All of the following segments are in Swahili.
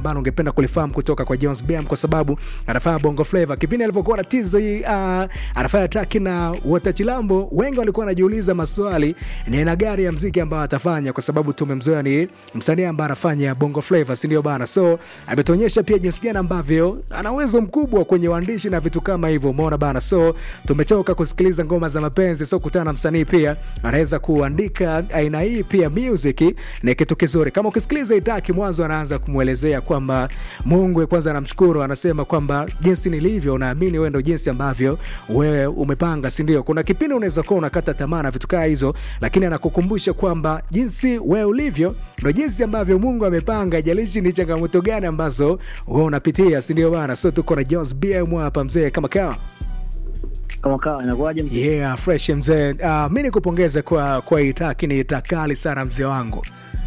ambalo ungependa kulifahamu kutoka kwa Jones BM kwa sababu anafanya bongo flava. Kipindi alivyokuwa na tiza hii uh, anafanya traki na Wota Chilambo, wengi walikuwa wanajiuliza maswali ni aina gani ya mziki ambao atafanya, kwa sababu tumemzoea ni msanii ambaye anafanya bongo flava, si ndio bana? So ametuonyesha pia jinsi gani ambavyo ana uwezo mkubwa kwenye uandishi na vitu kama hivyo, umeona bana. So tumechoka kusikiliza ngoma za mapenzi, so kutana na msanii pia anaweza kuandika aina hii pia music ni kitu kizuri. Kama ukisikiliza itaki mwanzo, anaanza kumwelezea kwamba Mungu kwanza anamshukuru, anasema kwamba jinsi nilivyo, naamini wewe ndo jinsi ambavyo wewe umepanga, si ndio? Kuna kipindi unaweza kuwa unakata tamaa na vitu kaa hizo, lakini anakukumbusha kwamba jinsi wewe ulivyo ndo jinsi ambavyo Mungu amepanga, haijalishi ni changamoto gani ambazo wewe unapitia, si ndio bana? So tuko na Jones BM hapa mzee, kama kawa kama kawa inakuwaje mzee? Yeah, fresh mzee. Uh, mi nikupongeze kwa kwa itaki, ni itakali sana mzee wangu.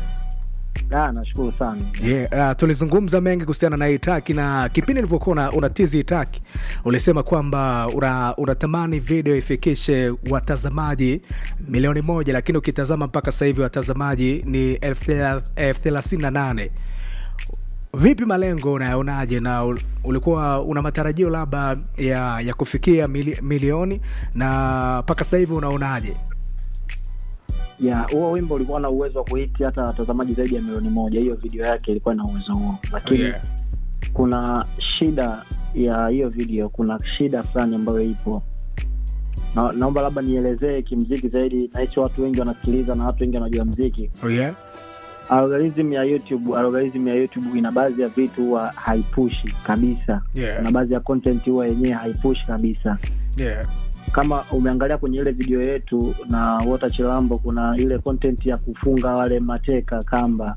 Ah, nashukuru sana. Yeah, uh, tulizungumza mengi kuhusiana na itaki na kipindi ilivyokuwa una, unatizi itaki ulisema kwamba una- unatamani video ifikishe watazamaji milioni moja, lakini ukitazama mpaka sasa hivi watazamaji ni elfu thela- elfu thelathini na nane. Vipi malengo unayaonaje, na ul- ulikuwa una matarajio labda ya, ya kufikia mili, milioni na mpaka sasa hivi unaonaje? Ya, huo wimbo ulikuwa na uwezo wa kuhiti hata watazamaji zaidi ya milioni moja. Hiyo video yake ilikuwa na uwezo huo, lakini Yeah. kuna shida ya hiyo video, kuna shida fulani ambayo ipo na, naomba labda nielezee kimziki zaidi. Nahisi watu wengi wanasikiliza na watu wengi wanajua mziki. Oh yeah? Algorithm ya YouTube, algorithm ya YouTube ina baadhi ya vitu huwa haipushi kabisa. Yeah. Kuna baadhi ya content huwa yenyewe haipushi kabisa. Yeah. kama umeangalia kwenye ile video yetu na Wota Chilambo, kuna ile content ya kufunga wale mateka kamba.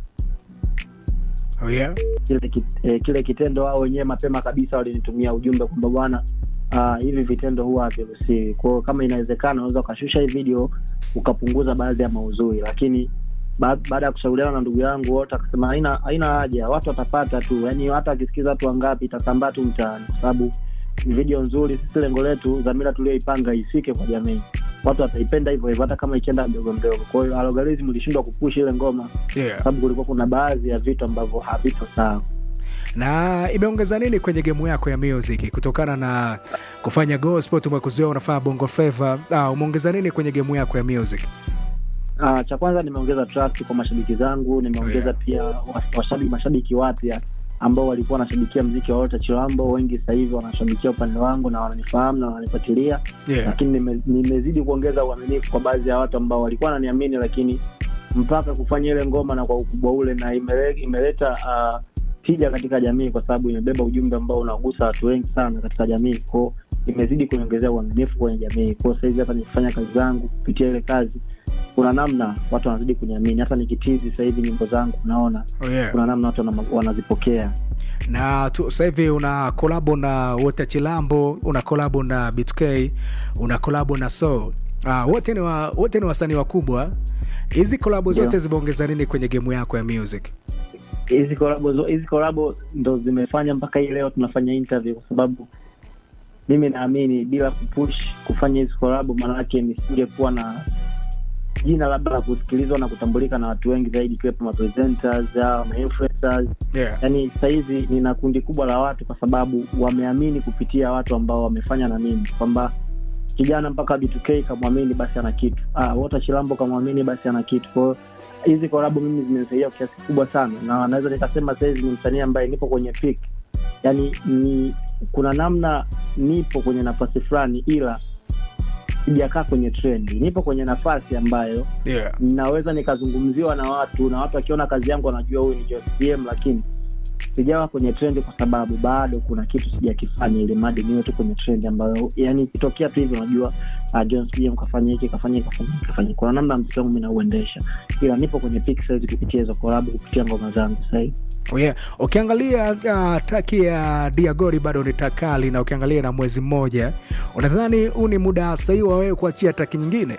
Oh yeah? Kile, kit, eh, kile kitendo wao wenyewe mapema kabisa walinitumia ujumbe kwamba bwana, ah, hivi vitendo huwa haviruhusiwi. Kwa hiyo kama inawezekana, unaweza ukashusha hii video ukapunguza baadhi ya maudhui, lakini ba- baada ya kushauriana na ndugu yangu wote akasema haina haina haja, watu watapata tu, yani hata akisikiza watu wangapi itasambaa tu mtaani, kwa sababu ni video nzuri. Sisi lengo letu, dhamira tulioipanga ifike kwa jamii, watu wataipenda hivyo hivyo, hata kama ikienda mdogo mdogo. Kwa hiyo algorithm ilishindwa kupush ile ngoma, Yeah. kwa sababu kulikuwa kuna baadhi ya vitu ambavyo haviko sawa. na imeongeza nini kwenye gemu yako ya music kutokana na kufanya gospel tumekuzoea unafanya bongo flava ah, umeongeza nini kwenye gemu yako ya music Ah, cha kwanza nimeongeza trust kwa mashabiki zangu, nimeongeza Yeah. pia was- washabiki, mashabiki wapya ambao walikuwa wanashabikia mziki wa Walter Chilambo, wengi sasa hivi wanashabikia upande wangu na wananifahamu na wananifuatilia yeah. lakini nime- nimezidi kuongeza uaminifu kwa baadhi ya watu ambao walikuwa wananiamini, lakini mpaka kufanya ile ngoma na kwa ukubwa ule, na imele, imeleta uh, tija katika jamii, kwa sababu imebeba ujumbe ambao unagusa watu wengi sana katika jamii. Kwao imezidi kuniongezea uaminifu kwenye jamii. Kwao sahizi hata nikifanya kazi zangu kupitia ile kazi, kuna namna watu wanazidi kuniamini. Hata nikitizi sasa hivi nyimbo zangu, naona Oh, yeah. kuna namna watu wana- wanazipokea. na tu- sasa hivi una kolabo na wote chilambo una kolabo na btk una kolabo na so Ah, wote ni wa, wote ni wasanii wakubwa hizi kolabo zote Ndio. zimeongeza nini kwenye gemu yako ya music hizi kolabo zo- hizi kolabo ndo zimefanya mpaka hii leo tunafanya interview, kwa sababu mimi naamini bila kupush kufanya hizi kolabo, maanake nisingekuwa na jina labda la kusikilizwa na kutambulika na watu wengi zaidi, ikiwepo mapresenters au mainfluencers. yeah. Yani sasa hivi nina kundi kubwa la watu, kwa sababu wameamini kupitia watu ambao wamefanya na mimi, kwamba kijana mpaka B2K kamwamini, basi ana kitu. Ah, Wota Chilambo kamwamini, basi ana kitu. Kwa hiyo hizi kolabo mimi zimenisaidia kwa kiasi kikubwa sana, na naweza nikasema sahizi ni msanii ambaye nipo kwenye peak, yani ni kuna namna nipo kwenye nafasi fulani, ila sijakaa kwenye trendi. Nipo kwenye nafasi ambayo Yeah. ninaweza nikazungumziwa na watu na watu wakiona kazi yangu wanajua huyu ni Jones BM, lakini sijawa kwenye trendi kwa sababu bado kuna kitu sijakifanya, ili mradi niwe tu kwenye trendi ambayo yani ikitokea tu hivi unajua uh, Jones BM kafanya hiki kafanya hiki kafanya hiki kafanya hiki. Kuna namna mziki wangu mimi nauendesha, ila nipo kwenye peak saizi kupitia hizo collab, kupitia ngoma zangu sasa hivi. Oh yeah. Ukiangalia uh, traki ya Diagori bado ni takali, na ukiangalia na mwezi mmoja, unadhani huu ni muda sahihi wa wewe kuachia traki nyingine?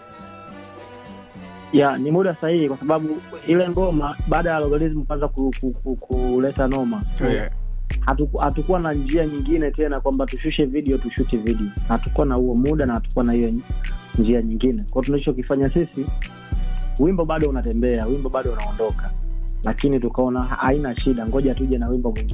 ya ni muda sahihi kwa sababu ile ngoma baada ya algorithm kwanza ku, ku, ku, kuleta noma Oh yeah. hatuku- hatukuwa na njia nyingine tena kwamba tushushe video tushuti video hatukuwa na huo muda na hatukuwa na hiyo njia nyingine kwao tunachokifanya sisi wimbo bado unatembea wimbo bado unaondoka lakini tukaona haina shida ngoja tuje na wimbo mwingine